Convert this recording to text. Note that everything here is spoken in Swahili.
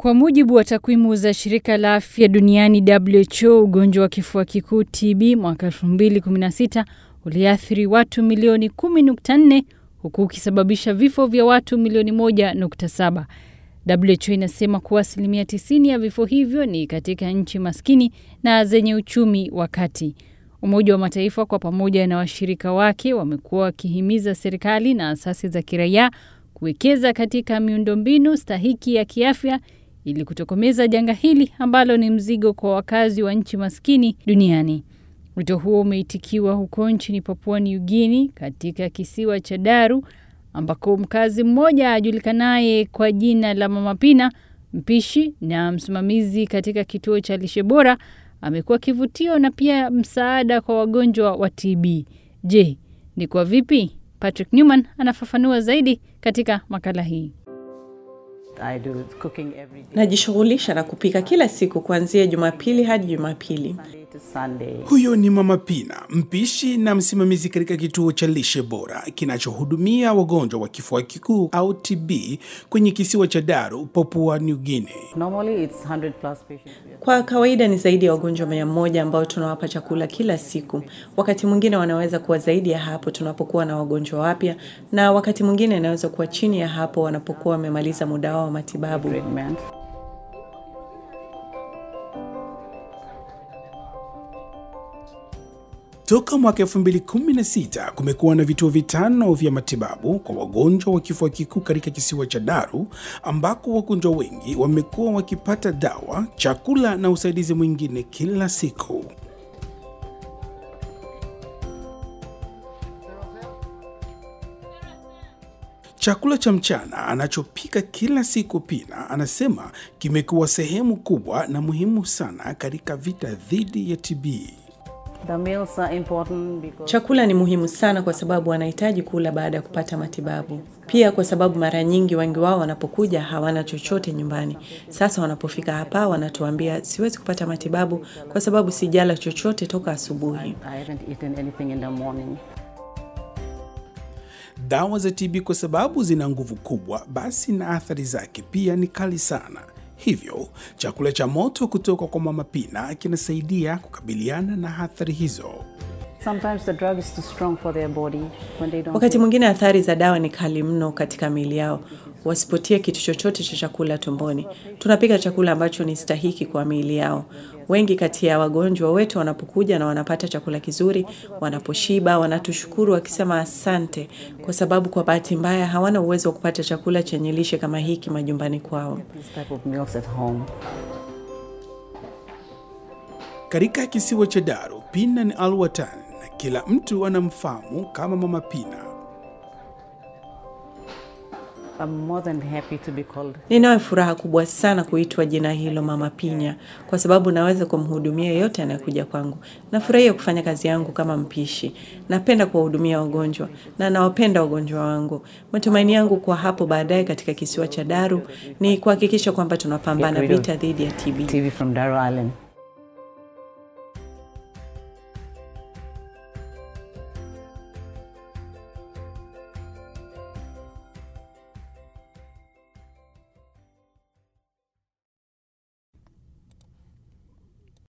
Kwa mujibu wa takwimu za shirika la afya duniani WHO, ugonjwa wa kifua kikuu TB mwaka 2016 uliathiri watu milioni 10.4 huku ukisababisha vifo vya watu milioni 1.7. WHO inasema kuwa asilimia 90 ya vifo hivyo ni katika nchi maskini na zenye uchumi wa kati. Umoja wa Mataifa kwa pamoja na washirika wake wamekuwa wakihimiza serikali na asasi za kiraia kuwekeza katika miundombinu stahiki ya kiafya ili kutokomeza janga hili ambalo ni mzigo kwa wakazi wa nchi maskini duniani. Wito huo umeitikiwa huko nchini Papua New Guinea katika kisiwa cha Daru ambako mkazi mmoja ajulikanaye kwa jina la Mama Pina, mpishi na msimamizi katika kituo cha lishe bora, amekuwa kivutio na pia msaada kwa wagonjwa wa TB. Je, ni kwa vipi? Patrick Newman anafafanua zaidi katika makala hii. Najishughulisha na kupika kila siku kuanzia Jumapili hadi Jumapili. Huyo ni Mama Pina, mpishi na msimamizi katika kituo cha lishe bora kinachohudumia wagonjwa wa kifua kikuu au TB kwenye kisiwa cha Daru, Papua New Guinea. Kwa kawaida ni zaidi ya wagonjwa mia moja ambao tunawapa chakula kila siku. Wakati mwingine wanaweza kuwa zaidi ya hapo tunapokuwa na wagonjwa wapya, na wakati mwingine inaweza kuwa chini ya hapo wanapokuwa wamemaliza muda wao wa matibabu. Toka mwaka 2016 kumekuwa na vituo vitano vya matibabu kwa wagonjwa wa kifua kikuu katika kisiwa cha Daru, ambako wagonjwa wengi wamekuwa wakipata dawa, chakula na usaidizi mwingine kila siku. Chakula cha mchana anachopika kila siku Pina anasema kimekuwa sehemu kubwa na muhimu sana katika vita dhidi ya TB. Chakula ni muhimu sana kwa sababu wanahitaji kula baada ya kupata matibabu. Pia kwa sababu mara nyingi wengi wao wanapokuja hawana chochote nyumbani. Sasa wanapofika hapa wanatuambia, siwezi kupata matibabu kwa sababu sijala chochote toka asubuhi. Dawa za TB kwa sababu zina nguvu kubwa, basi na athari zake pia ni kali sana. Hivyo chakula cha moto kutoka kwa Mama Pina kinasaidia kukabiliana na athari hizo. Wakati mwingine athari za dawa ni kali mno katika miili yao, wasipotie kitu chochote cha chakula tumboni. Tunapika chakula ambacho ni stahiki kwa miili yao. Wengi kati ya wagonjwa wetu wanapokuja na wanapata chakula kizuri, wanaposhiba, wanatushukuru wakisema asante, kwa sababu kwa bahati mbaya hawana uwezo wa kupata chakula chenye lishe kama hiki majumbani kwao. Katika kisiwa cha Daru, Pina ni alwatan na kila mtu anamfahamu kama Mama Pina. Ninayo furaha kubwa sana kuitwa jina hilo Mama Pinya kwa sababu naweza kumhudumia yeyote anayekuja kwangu. Nafurahia kufanya kazi yangu kama mpishi. Napenda kuwahudumia wagonjwa na nawapenda wagonjwa wangu. Matumaini yangu kwa hapo baadaye katika kisiwa cha Daru ni kuhakikisha kwamba tunapambana vita dhidi ya TB.